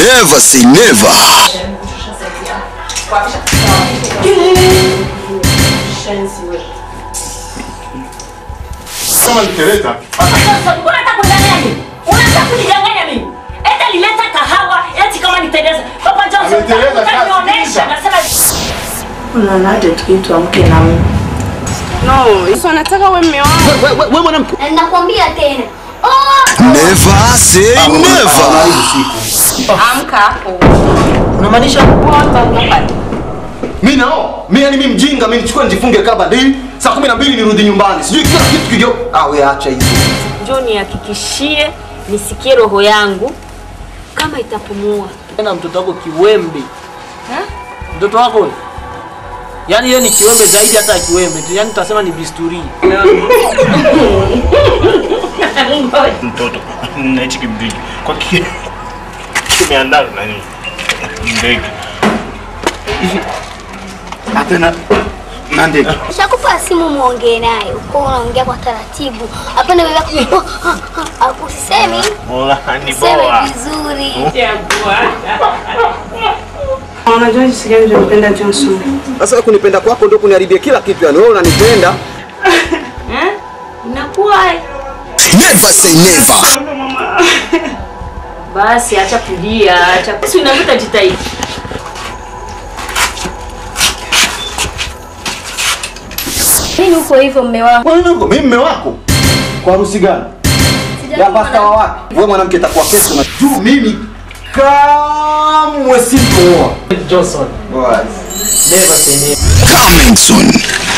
Never say never. Kama nikeleta Sasa unataka kudanganya mimi? Unataka kunidanganya mimi? Eti nileta kahawa eti kama niteleza. Papa Johnson Ameteleza sasa, utanionyesha sikiliza. nasema Unanaje tukiitwa mke na mume? No, so nataka uwe mme wangu. Wewe mwanamke. Na nakwambia tena. Oh! Never say never. Amka hapo. Unamaanisha Kwamba unapata. Mimi nao. Mimi yani mimi mjinga, mimi nichukue nijifunge kaba ndi saa 12 nirudi nyumbani. Sijui kila kitu kijo. Ah, wewe acha hizo. Njoo nihakikishie nisikie roho yangu kama itapumua. tena mtoto wako kiwembe mtoto wako huyo? yaani yeye ni kiwembe zaidi hata ya kiwembe tu yaani tutasema ni bisturi mtoto na hichi kimdigi kwa ki kimeandaa na nini ndege atena na ndege Nishakupa simu muongee naye. Uko unaongea kwa taratibu. Hapana bebe. Usisemi. Mola ni Sema boa vizuri. Unajua jinsi gani nampenda Johnson. Sasa kunipenda kwako ndio kuniharibia kila kitu yani. Wewe unanipenda. Inakuwa Never say never. basi, acha kulia, acha si unavuta jitahidi. Mimi uko hivyo mme wangu. Kwa nini uko? Mimi mume wako. Kwa harusi gani? Ya pasta wa wapi? Wewe mwanamke itakuwa kesho na juu mimi kamwe sitooa. johnson Boys. never say never Coming soon.